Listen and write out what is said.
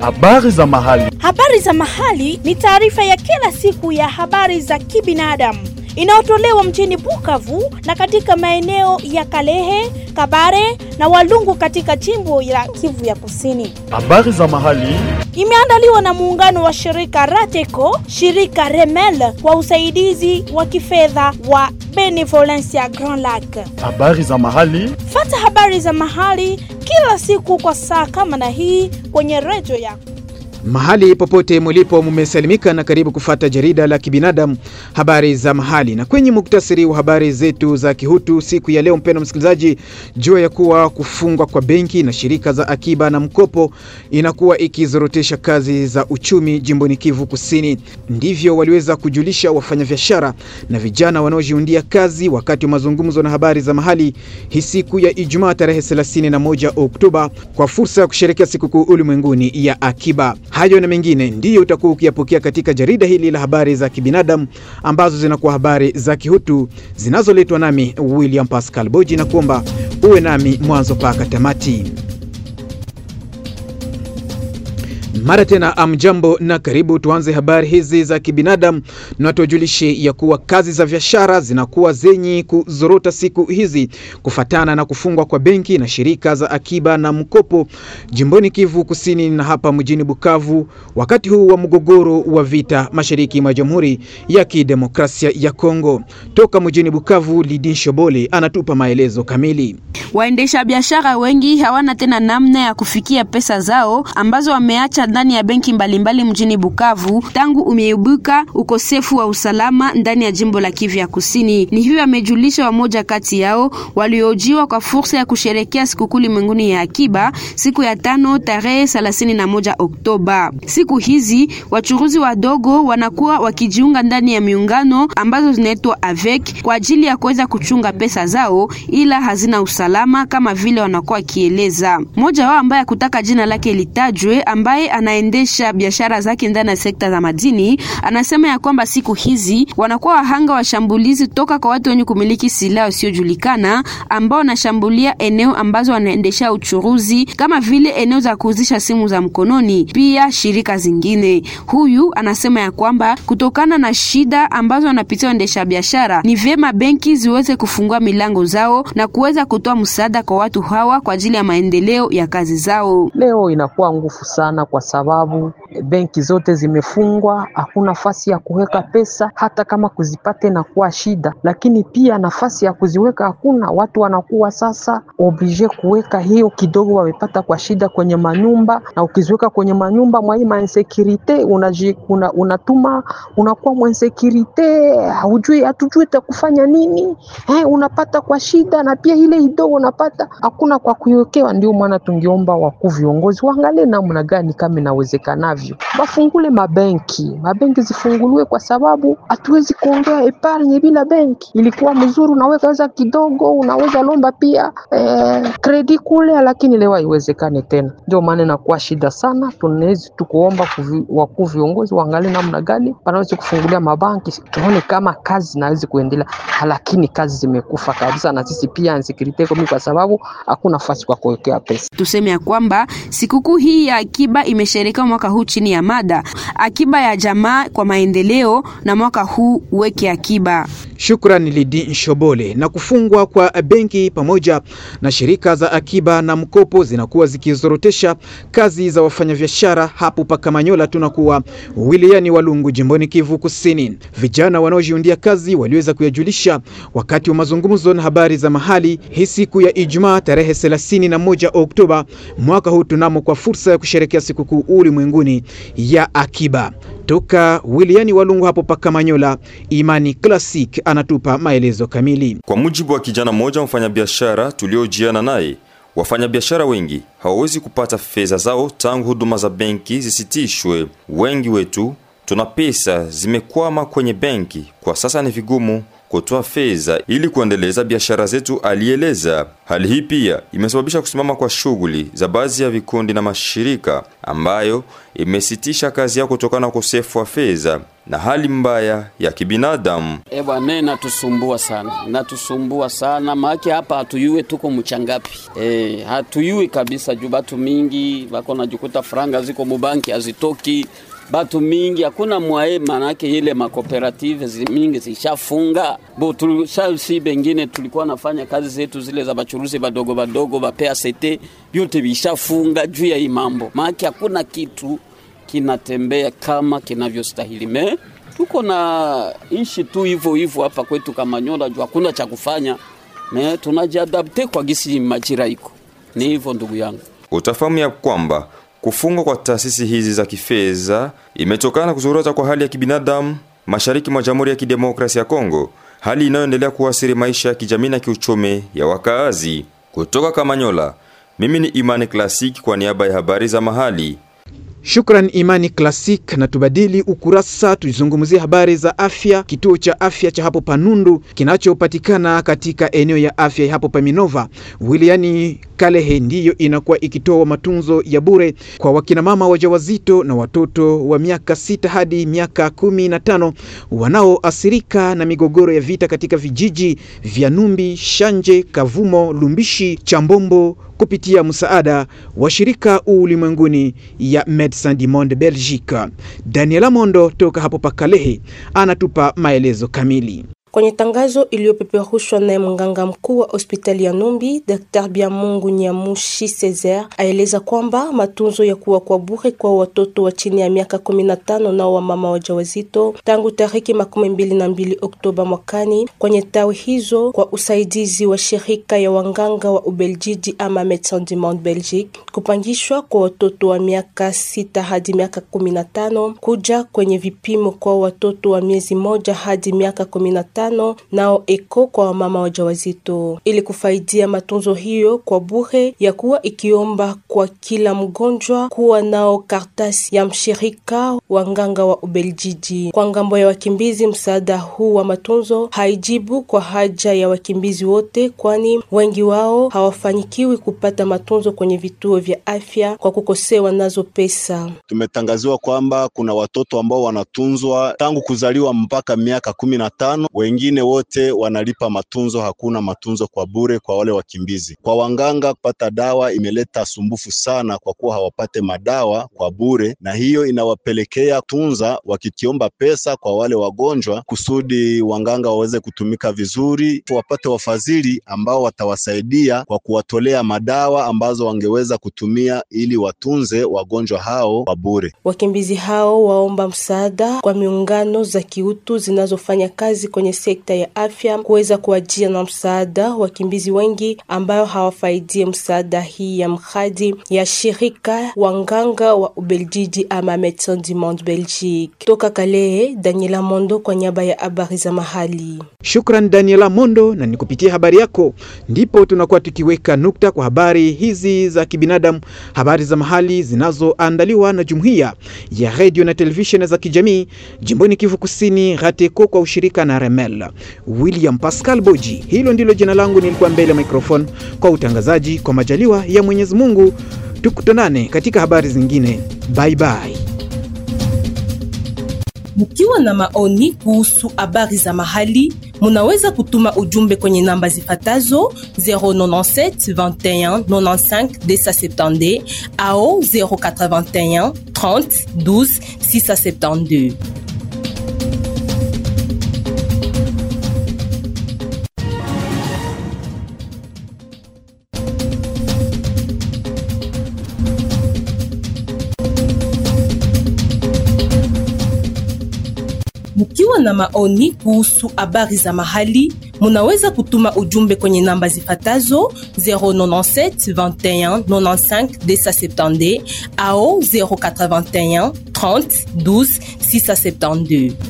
Habari za mahali. Habari za mahali ni taarifa ya kila siku ya habari za kibinadamu inayotolewa mjini Bukavu na katika maeneo ya Kalehe, Kabare na Walungu katika jimbo la Kivu ya Kusini. Habari za mahali. Imeandaliwa na muungano wa shirika Rateco, shirika Remel kwa usaidizi wa kifedha wa Benevolencia Grand Lac. Habari za mahali. Fata habari za mahali kila siku kwa saa kama na hii kwenye redio yako. Mahali popote mulipo mumesalimika na karibu kufata jarida la kibinadamu habari za mahali. Na kwenye muktasari wa habari zetu za kihutu siku ya leo, mpendwa msikilizaji, jua ya kuwa kufungwa kwa benki na shirika za akiba na mkopo inakuwa ikizorotesha kazi za uchumi jimboni Kivu Kusini. Ndivyo waliweza kujulisha wafanyabiashara na vijana wanaojiundia kazi wakati wa mazungumzo na habari za mahali hii siku ya Ijumaa tarehe 31 Oktoba kwa fursa ya kusherekea sikukuu ulimwenguni ya akiba. Hayo na mengine ndiyo utakuwa ukiyapokea katika jarida hili la habari za kibinadamu ambazo zinakuwa habari za kihutu zinazoletwa nami William Pascal Boji, na kuomba uwe nami mwanzo mpaka tamati. Mara tena amjambo na karibu. Tuanze habari hizi za kibinadamu na tuwajulishe ya kuwa kazi za biashara zinakuwa zenye kuzorota siku hizi kufatana na kufungwa kwa benki na shirika za akiba na mkopo jimboni Kivu Kusini na hapa mjini Bukavu, wakati huu wa mgogoro wa vita mashariki mwa Jamhuri ya Kidemokrasia ya Kongo. Toka mjini Bukavu, Lidin Shobole anatupa maelezo kamili. Waendesha biashara wengi hawana tena namna ya kufikia pesa zao ambazo wameacha ndani ya benki mbalimbali mjini Bukavu tangu umeibuka ukosefu wa usalama ndani ya jimbo la Kivu ya Kusini. Ni hivyo amejulisha wamoja kati yao waliojiwa kwa fursa ya kusherekea sikukuu ulimwenguni ya akiba siku ya tano tarehe 31 Oktoba. Siku hizi wachuruzi wadogo wanakuwa wakijiunga ndani ya miungano ambazo zinaitwa avec kwa ajili ya kuweza kuchunga pesa zao, ila hazina usalama kama vile wanakuwa wakieleza. Mmoja wao ambaye hakutaka jina lake litajwe, ambaye anaendesha biashara zake ndani ya sekta za madini, anasema ya kwamba siku hizi wanakuwa wahanga wa shambulizi toka kwa watu wenye kumiliki silaha wasiojulikana ambao wanashambulia eneo ambazo wanaendesha uchuruzi kama vile eneo za kuuzisha simu za mkononi, pia shirika zingine. Huyu anasema ya kwamba kutokana na shida ambazo wanapitia waendesha biashara, ni vyema benki ziweze kufungua milango zao na kuweza kutoa msaada kwa watu hawa kwa ajili ya maendeleo ya kazi zao. Leo inakuwa nguvu sana kwa sababu benki zote zimefungwa, hakuna nafasi ya kuweka pesa, hata kama kuzipata inakuwa shida, lakini pia nafasi ya kuziweka hakuna. Watu wanakuwa sasa oblige kuweka hiyo kidogo wamepata kwa shida kwenye manyumba, na ukiziweka kwenye manyumba mwa hii mainsekirite unaji, una, unatuma unakuwa mwensekirite, haujui hatujui itakufanya nini eh, unapata kwa shida, na pia ile kidogo unapata hakuna kwa kuiwekewa. Ndio maana tungeomba wakuu viongozi waangalie namna gani kama inawezekanavyo bafungule mabenki, mabenki zifunguliwe, kwa sababu hatuwezi kuongea epargne bila benki. Ilikuwa mzuri, unaweza weza kidogo, unaweza lomba pia eh, kredi kule, lakini leo haiwezekane tena. Ndio maana inakuwa shida sana. Tunawezi tukuomba wakuu viongozi waangalie namna gani wanaweza kufungulia mabanki, tuone kama kazi zinaweza kuendelea, lakini kazi zimekufa kabisa, na sisi pia insecurity komi, kwa sababu hakuna nafasi kwa kuwekea pesa. Tuseme ya kwamba sikukuu hii ya akiba imesherekewa mwaka huu chini ya mada akiba ya jamaa kwa maendeleo, na mwaka huu uweke akiba. Shukrani Lidi Nshobole. Na kufungwa kwa benki pamoja na shirika za akiba na mkopo zinakuwa zikizorotesha kazi za wafanyabiashara hapo Pakamanyola, tunakuwa wilayani Walungu, jimboni Kivu Kusini. Vijana wanaojiundia kazi waliweza kuyajulisha wakati wa mazungumzo na habari za mahali hii siku ya Ijumaa tarehe 31 Oktoba mwaka huu tunamo kwa fursa ya kusherekea sikukuu ulimwenguni ya akiba. Toka wilayani Walungu hapo Pakamanyola, Imani Classic anatupa maelezo kamili. Kwa mujibu wa kijana mmoja mfanyabiashara tuliojiana naye, wafanyabiashara wengi hawawezi kupata fedha zao tangu huduma za benki zisitishwe. Wengi wetu tuna pesa zimekwama kwenye benki, kwa sasa ni vigumu kutoa fedha ili kuendeleza biashara zetu, alieleza. Hali hii pia imesababisha kusimama kwa shughuli za baadhi ya vikundi na mashirika ambayo imesitisha kazi yao kutokana na ukosefu wa fedha na hali mbaya ya kibinadamu. E bwana, natusumbua sana, natusumbua sana maake hapa hatuyue tuko mchangapi. E, hatuyui kabisa juu batu mingi bako najikuta franga ziko mubanki hazitoki batu mingi hakuna mwae, manake ile makooperative zi mingi zishafunga bo tulishasi, bengine tulikuwa nafanya kazi zetu zile za bachuruzi badogo badogo ba PACT vyote vishafunga juu ya hii mambo, maake hakuna kitu kinatembea kama kinavyostahili. Me tuko na ishi tu hivyo hivyo hapa kwetu Kamanyola, juu hakuna cha kufanya. Me tunajiadapte kwa gisi majira iko ni hivyo, ndugu yangu. Utafahamu ya kwamba kufungwa kwa taasisi hizi za kifedha imetokana na kuzorota kwa hali ya kibinadamu mashariki mwa Jamhuri ya Kidemokrasia ya Kongo, hali inayoendelea kuathiri maisha ya kijamii na kiuchumi ya wakaazi. Kutoka Kamanyola, mimi ni Imani Classic kwa niaba ya habari za mahali. Shukran Imani Classic, na tubadili ukurasa, tuzungumzie habari za afya. Kituo cha afya cha hapo Panundu kinachopatikana katika eneo ya afya ya hapo Paminova wilayani Kalehe ndiyo inakuwa ikitoa matunzo ya bure kwa wakinamama wajawazito na watoto wa miaka sita hadi miaka kumi na tano wanaoathirika na migogoro ya vita katika vijiji vya Numbi, Shanje, Kavumo, Lumbishi, Chambombo kupitia msaada wa shirika ulimwenguni ya Medecins du Monde Belgique. Daniela Mondo toka hapo Pakalehe anatupa maelezo kamili. Kwenye tangazo iliyopeperushwa naye mganga mkuu wa hospitali ya Numbi, Dr. Biamungu Nyamushi Cesar aeleza kwamba matunzo ya kuwa kwa bure kwa watoto wa chini ya miaka 15 nao wa mama wajawazito tangu tariki makumi mbili na mbili Oktoba mwakani kwenye tawi hizo kwa usaidizi wa shirika ya wanganga wa Ubeljiji ama Medecins du Monde Belgique, kupangishwa kwa watoto wa miaka sita hadi miaka 15 kuja kwenye vipimo kwa watoto wa miezi moja hadi miaka 15 nao eko kwa wamama wajawazito ili kufaidia matunzo hiyo kwa bure, ya kuwa ikiomba kwa kila mgonjwa kuwa nao kartasi ya mshirika wa nganga wa Ubeljiji. Kwa ngambo ya wakimbizi, msaada huu wa matunzo haijibu kwa haja ya wakimbizi wote, kwani wengi wao hawafanyikiwi kupata matunzo kwenye vituo vya afya kwa kukosewa nazo pesa. Tumetangaziwa kwamba kuna watoto ambao wanatunzwa tangu kuzaliwa mpaka miaka kumi na tano wengine wote wanalipa matunzo, hakuna matunzo kwa bure kwa wale wakimbizi. Kwa wanganga kupata dawa imeleta sumbufu sana, kwa kuwa hawapate madawa kwa bure, na hiyo inawapelekea tunza wakikiomba pesa kwa wale wagonjwa, kusudi wanganga waweze kutumika vizuri, wapate wafadhili ambao watawasaidia kwa kuwatolea madawa ambazo wangeweza kutumia ili watunze wagonjwa hao kwa bure. Wakimbizi hao waomba msaada kwa miungano za kiutu zinazofanya kazi kwenye sekta ya afya kuweza kuwajia na msaada wakimbizi wengi ambayo hawafaidie msaada hii ya mradi ya shirika wanganga wa Ubeljiji ama Medecins du Monde Belgique. Toka Kalehe, Daniela Mondo kwa niaba ya habari za mahali. Shukran Daniela Mondo, na ni kupitia habari yako ndipo tunakuwa tukiweka nukta kwa habari hizi za kibinadamu, habari za mahali zinazoandaliwa na jumuiya ya redio na televisheni za kijamii jimboni Kivu Kusini, RATECO kwa ushirika na Remel. William Pascal Boji, hilo ndilo jina langu, nilikuwa mbele ya microphone kwa utangazaji. Kwa majaliwa ya Mwenyezi Mungu, tukutanane katika habari zingine. Bye bye. Mkiwa na maoni kuhusu habari za mahali, munaweza kutuma ujumbe kwenye namba zifatazo 097 21 95 270 au 081 30 12 672. Mkiwa na maoni kuhusu habari za mahali, munaweza kutuma ujumbe kwenye namba zifatazo 097 21 95 270 au 081 30 12 672.